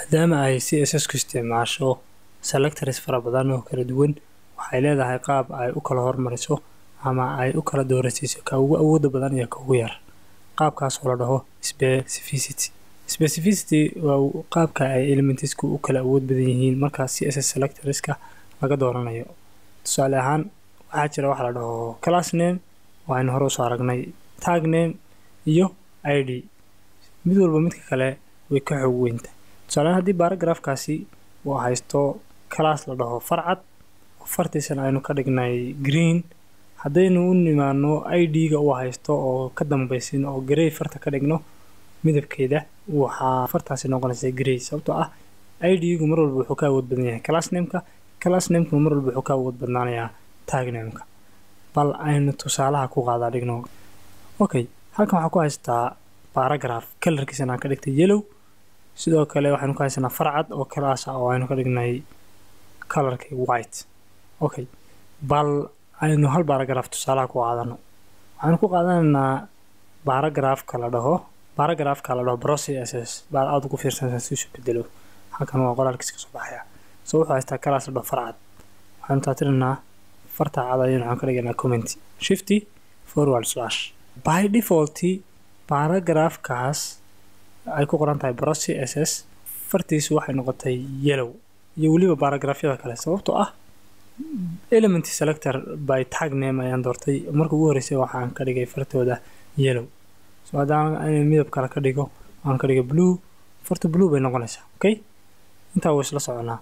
maadaama ay css ku isticmaasho selectors fara badan oo kala duwan waxay leedahay qaab ay u kala hormariso ama ay u kala doorasiiso ka ugu awooda badan iyo ka ugu yar qaabkaas oo la dhaho specificity specificity waa qaabka ay elementsku u kala awood badan yihiin markaa css selectorska laga dooranayo tusaale ahaan waxaa jira waxa la dhaho class name waxaynu hore usoo aragnay tag name iyo id mid walba midka kale way ka xoog weynta tusaalehaan haddii baaragraafkaasi uu haysto class la dhaho farcad oo fartiisana aynu ka dhignay green haddaynu u nimaano id-ga uu haysto oo ka dambaysin oo grey farta ka dhigno midabkeeda waxaa fartaasi noqonaysa grey sababtoo ah id-gu mar walba wuxuu ka awood badan yahay class nameka class namekuna mar walba wuxuu ka awood badnaanayaa tag nameka bal aynu tusaalaha ku qaadaa dhigno okay halkan waxaa ku haystaa baragraph kalarkiisana aan ka dhigtay yellow sidoo kale waxaynu ku haysanaa farcad oo class ah oo aynu ka dhignay kalarkii white okay bal aynu hal baragraph tusaalaha ku qaadano waxaynu ku qaadanaynaa baragraphka la dhaho baragraphka la dhaho process baa aada ugu fiirsanaysaa si isu bedelo halkan waa qoraalkiis ka soo baxaya so wuxuu haystaa class la dhaho farcad waxaynu taatinaynaa farta cad ayaynu waxaan ka dhiganaa comment shifty forward slash by default baragraphkaas ay ku qoran tahay process fartiisu waxay noqotay yellow iyo weliba baragrafyada kale sababtoo ah element selector by tag name ayaan doortay marka ugu horreysay waxaan ka dhigay fartooda yellow so haddaan in midab kale ka dhigo aan ka dhigay blue farta blue bay noqonaysaa okay intaa wuu isla soconaa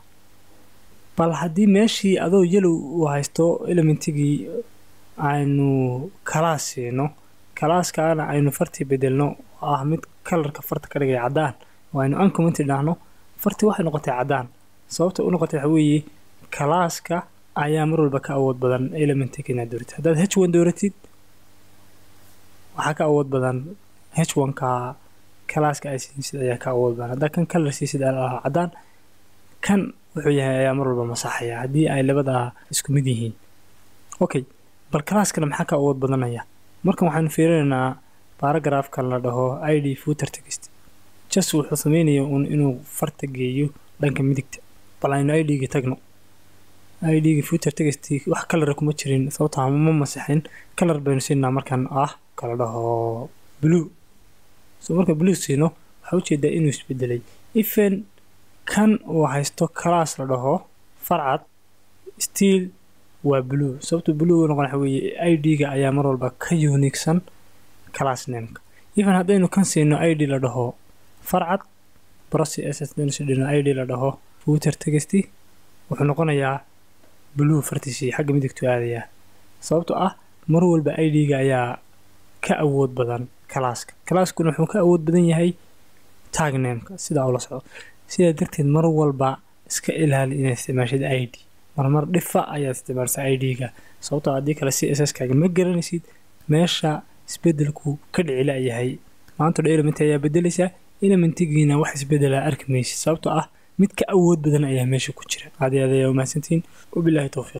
bal haddii meeshii adoo yellow uu haysto elementigii aynu kalaas siino kalaaskaana aynu fartii bedelno oo ah mid kalarka farta ka dhigay caddaan oo aynu uncomment dhahno fartii waxay noqotay caddaan sababta u noqotay waxa weeye kalaaska ayaa mar walba ka awood badan elementiga inaad dooratid haddaad h one dooratid waxaa ka awood badan h one-ka kalaaska ay siisid ayaa ka awood badan haddaa kan kalar siisid aa caddaan kan wuxuu yahay ayaa mar walba masaxaya haddii ay labadaa isku mid yihiin okay bal kalaaskana maxaa ka awood badanaya markan waxaanu fiirinaynaa baragraafkan la dhaho id footer text jas wuxuu sameynaya uun inuu farta geeyo dhanka midigta bal aynu id-ga tagno id-ga footer text wax kalara kuma jirin sababtaa ma masixin kalar baynu siinaa markan ah kala dhaho blue so marka blue siino waxaa ujeedaa inuu isbedelay even kan uu haysto class la dhaho farcad still waa blue sababta blue u noqon waxa weeye id-ga ayaa mar walba ka uniigsan class nameka even haddaynu kan siino id la dhaho farcad process dhino id la dhaho footer texty wuxuu noqonayaa blue fartiisii xagga midigtu aadayaa sababtoo ah mar walba id-ga ayaa ka awood badan kalaaska kalaaskuna wuxuu ka awood badan yahay tag nameka sidaa ula socdo sidaa darteed mar walba iska ilaali inaad isticmaashid id marmar dhifa ayaad isticmaalsa id-ga sababtoo haddii kale c s s kaaga ma garanaysid meesha isbedelku ka dhicila yahay maanta dha element ayaa bedelaysaa elementigiina wax isbedelaa arki maysid sababtoo ah mid ka awood badan ayaa meesha ku jira aad aad ayaa umahadsantihiin wabilaahi towfiiq